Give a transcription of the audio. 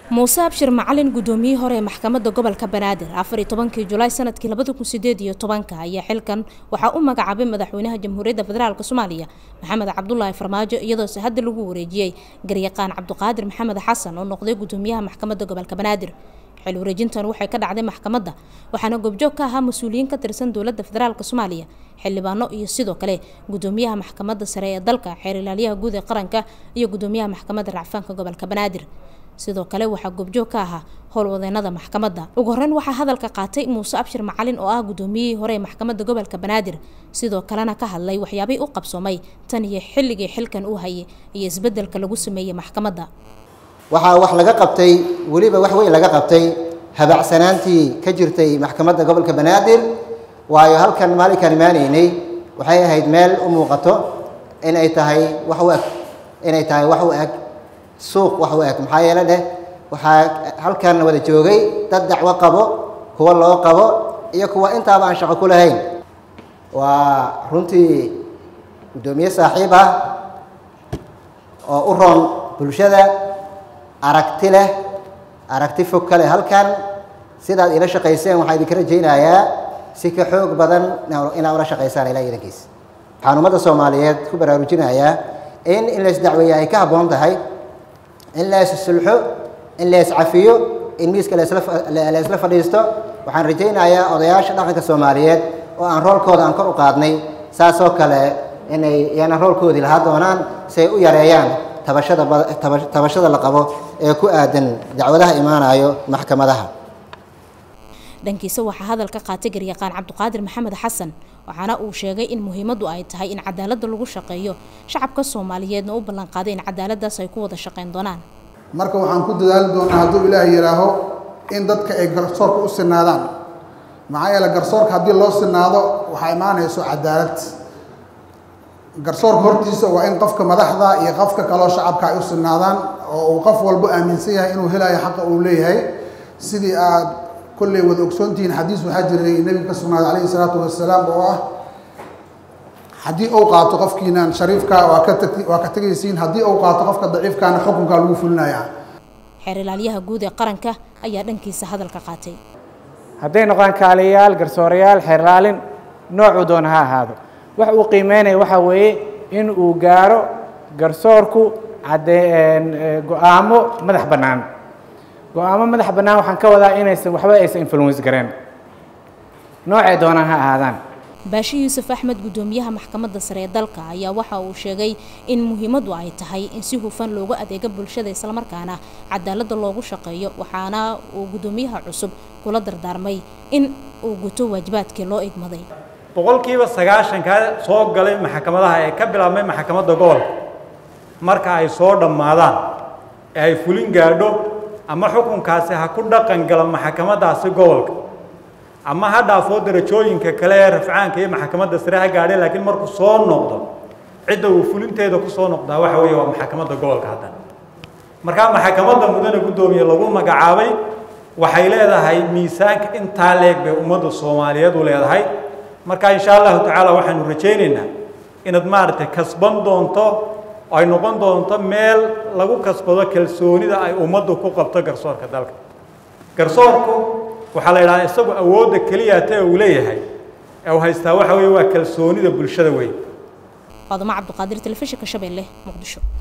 muuse abshir macalin gudoomiyihii hore ee maxkamadda gobolka banaadir afar iyo tobankii julaay sanadkii labada kun sideed iyo tobanka ayaa xilkan waxaa u magacaabay madaxweynaha jamhuuriyadda federaalk soomaaliya maxamed cabdulaahi farmaajo iyadoose hadda lagu wareejiyey garyaqaan cabdiqaadir maxamed xasan oo noqday gudoomiyaha maxkamadda gobolka banaadir xil wareejintan waxay ka dhacday maxkamadda waxaana goobjoog ka ahaa mas-uuliyiin ka tirsan dowladda federaalk soomaaliya xildhibaano iyo sidoo kale gudoomiyaha maxkamadda sare ee dalka xeer ilaaliyaha guud ee qaranka iyo gudoomiyaha maxkamadda racfaanka gobolka banaadir sidoo kale waxaa goobjoog ka ahaa howlwadeenada maxkamadda ugu horreyn waxaa hadalka qaatay muuse abshir macalin oo ah gudoomiyihii hore ee maxkamadda gobolka banaadir sidoo kalena ka hadlay waxyaabihii u qabsoomay tan iyo xilligii xilkan uu hayay iyo isbeddelka lagu sameeyey maxkamadda waxaa wax laga qabtay weliba wax weyn laga qabtay habacsanaantii ka jirtay maxkamadda gobolka banaadir waayo halkan maalinkaan imaanaynay waxay ahayd meel u muuqato inay tahay wax u eg inay tahay wax u eg suuq wax u eg maxaa yeele dheh waxaa halkan wada joogay dad dacwo qabo kuwa loo qabo iyo kuwa intaaba aan shaqo ku lahayn waa runtii guddoomiye saaxiib ah oo u roon bulshada aragti leh aragti fog ka leh halkan sidaad ila shaqayseen waxaa idinka rajaynayaa si ka xoog badan inaad ula shaqaysaan ilaa idankiis waxaan ummadda soomaaliyeed ku baraarujinayaa in in la isdacweeya ay ka habboon tahay in la issulxo in la iscafiyo in miiska la isla fadhiisto waxaan rajaynayaa odayaasha dhaqanka soomaaliyeed oo aan roolkooda aan kor u qaadnay saasoo kale inay iyana roolkoodii lahaa doonaan si ay u yareeyaan tabashada tabashada la qabo ee ku aadan dacwadaha imaanayo maxkamadaha dhankiisa waxaa hadal ka qaatay garyaqaan cabdiqaadir maxamed xasan waxaana uu sheegay in muhiimaddu ay tahay in cadaaladda lagu shaqeeyo shacabka soomaaliyeedna u ballanqaaday in cadaaladdaas ay ku wada shaqayn doonaan marka waxaan ku dadaali doonaa hadduu ilaahay yidhaaho in dadka ay garsoorka u sinaadaan maxaa yeele garsoorka haddii loo sinaado waxaa imaanayso cadaalad garsoorka hortiisa waa in qofka madaxda iyo qofka kaloo shacabka ay u sinaadaan oo uu qof walbo aaminsan yahay inuu helayo xaqa uu leeyahay sidii aad kolley wada ogsoontihiin xadiis waxaa jiray nebiga ka sugnaaday calayhi salaatu wasalaam oo ah haddii uu qaato qofkiinan shariifka waa ka tag waa ka tegaysiin haddii uu qaato qofka daciifkaana xukunkaa lagu fulinayaa xeer ilaaliyaha guud ee qaranka ayaa dhankiisa hadalka qaatay hadday noqdaan kaaliyayaal garsoorayaal xeer ilaalin noocuu doona ha ahaado wax uu qiimeynaya waxaa weeye in uu gaaro garsoorku cadee go-aamo madax bannaan go-aamo madax bannaan waxaan ka wadaa inaysan waxba aysan influence gareen noocay doonaan ha ahaadaan baashi yuusuf axmed guddoomiyaha maxkamadda sare ee dalka ayaa waxa uu sheegay in muhiimaddu ay tahay in si hufan loogu adeego bulshada islamarkaana cadaaladda loogu shaqeeyo waxaana uu guddoomiyaha cusub kula dardaarmay in uu guto waajibaadkii loo igmaday boqolkiiba sagaashanka soo galay maxkamadaha ee ka bilaabmay maxkamadda gobolka marka ay soo dhammaadaan ee ay fulin gaadho ama xukunkaasi ha ku dhaqan gala maxkamaddaasi gobolka ama ha dhaafoo darajooyinka kale ee rafcaanka iyo maxkamadda sare ha gaadhay laakiin markuu soo noqdo cidda uu fulinteeda ku soo noqdaa waxa weeye waa maxkamadda gobolka haddana markaa maxkamadda mudane guddoomiye lagu magacaabay waxay leedahay miisaanka intaa leeg bay ummadda soomaaliyeed u leedahay marka insha allahu tacaala waxaanu rajaynaynaa inaad maaragtay kasban doonto ay noqon doonto meel lagu kasbado kalsoonida ay ummaddu ku qabto garsoorka dalka garsoorku waxaa la yidhahdaa isagu awoodda keliyata ee uu leeyahay ee uu haystaa waxa weeye waa kalsoonida bulshada weyn faaduma cabdiqaadir telefishinka shabeelle muqdisho